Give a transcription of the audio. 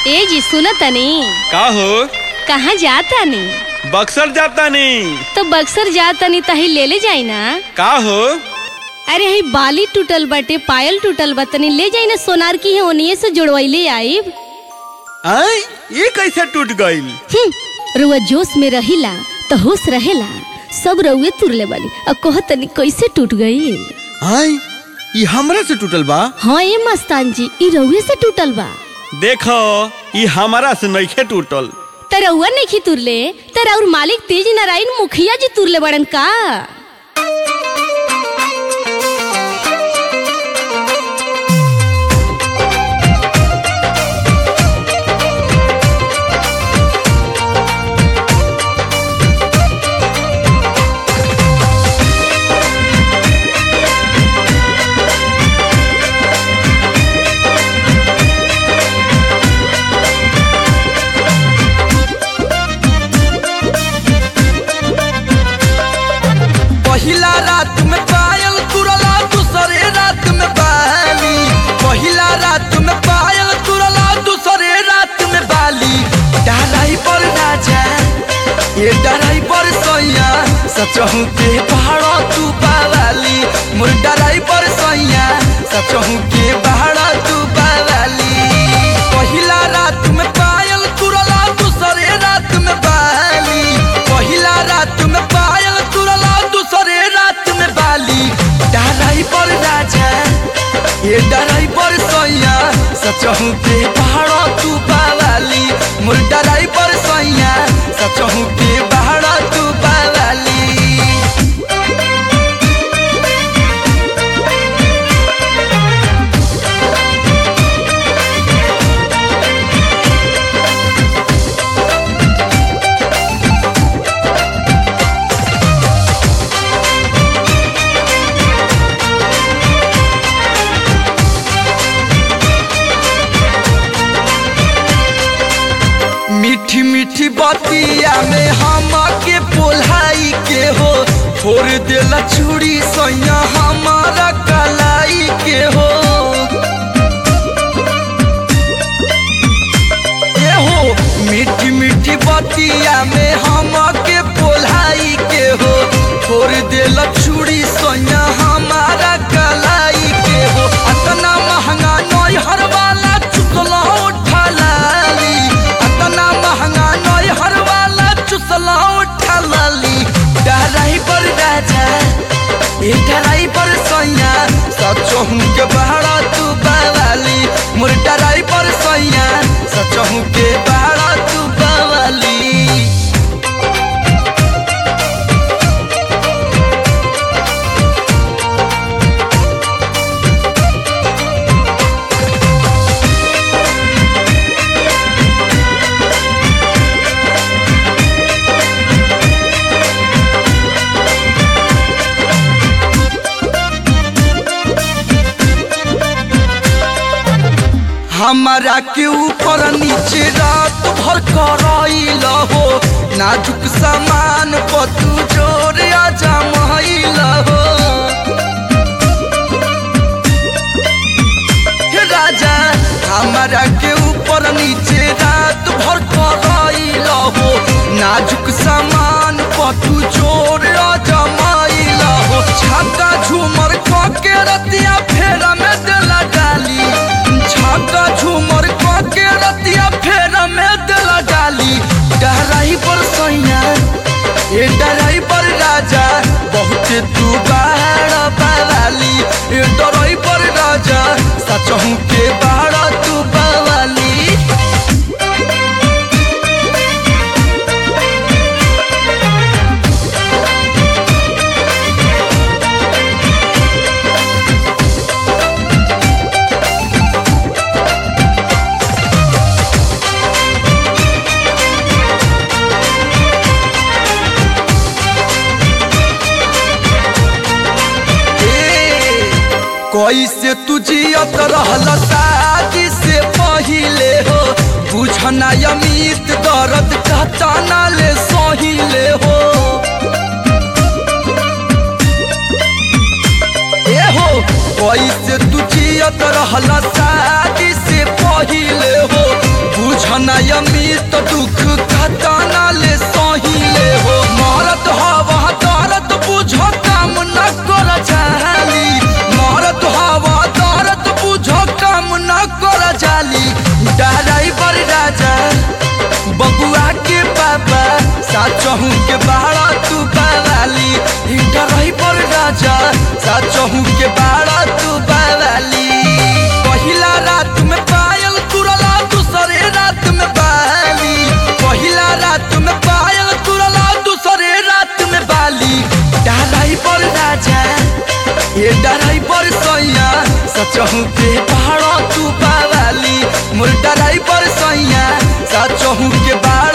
ए जी सुन तनी का हो कहाँ जाता नी बक्सर जाता नहीं तो बक्सर जाता नी तही ले ले जाई ना का हो अरे हई बाली टूटल बाटे पायल टूटल बा तनी ले जाई ना सोनार की है ओनिए से जुड़वैले आईब आय ये कैसे टूट गईल हम्म, रुआ जोश में रहिला तो होश रहेला सब रउए तुरले बानी अब कह तनी कैसे टूट गई आय ये हमरा से टूटल बा हाँ ए मस्तान जी ई रउए से टूटल बा देखो ये हमारा से नइखे टूटल त रउआ नहीं तुरले त और मालिक तेज नारायण मुखिया जी तुरले बड़न का पहिला रात में पायल तुरला दूसरे रात में बाली पहिला रात में पायल तुरला दूसरे रात में बाली डराई पर राजा ये डराई पर सैया सचहू के पहाड़ तू पावाली मोर डराई पर सैया सचहू के पहाड़ तू पावाली पहिला रात में पायल तुरला दूसरे रात में बाली पहिला रात में पायल तुरला दूसरे रात में बाली डराई पर राजा ये डराई पर सैया सचहू के पहाड़ तू पावाली मोर डराई पर सैया सचहू के पहाड़ तू पावाली मीठी मीठी बतिया में हम के पोलाई के हो फोड़ देला चूड़ी सैया हमारा कलाई के हो ए हो मीठी मीठी बतिया में हम के पोलाई के हो फोड़ देला चूड़ी सैया हमारा कलाई के हो अतना महंगा नई हर वाला चुकला उठा लाली अतना महंगा नई हर वाला चुसला उठा लाली डराई पर राजा ए डराई पर सैया सचहू के बहरा तू बावाली मोर डराई पर सैया सचहू के बहरा तू बावाली हमारा के ऊपर नीचे रात भर करैल हो नाजुक सामान पतू जोर आजा महिल हो हे राजा हमारा के ऊपर नीचे रात भर करैल हो नाजुक सामान पतू जोर आजा महिल हो छक्का झूमर क के रतिया फेरा में देला डाली छक्का झूमर क के रतिया फेरा में देला डाली डराई पर सैया ए डराई पर राजा बहुत तू बाहर पावाली ए डराई पर राजा सचहू के बाहर तू पावाली कैसे तू जियत रहल शादी से पहिले हो बुझना अमित दर्द कहताना ले सहिले हो ए हो कैसे तू जियत रहल शादी से पहिले हो बुझ अमित दुख खताना ले सहिले हो मरत हवा दर्द बुझो काम न कर जाली मरत हवा दर्द बुझो काम न कर जाली ड्राइवर राजा बबुआ के पापा साचहू के बाड़ा तू बावाली ड्राइवर राजा साचहू के बाड़ा तू बावाली पहिला रात में पायल तुरला दूसरे रात में बाली पहिला रात में पायल तुरला दूसरे रात में बाली ड्राइवर राजा ये ड्राइवर सैया सचहू के बाड़ा तू बावाली मोर ड्राइवर सैया सचहू के बाड़ा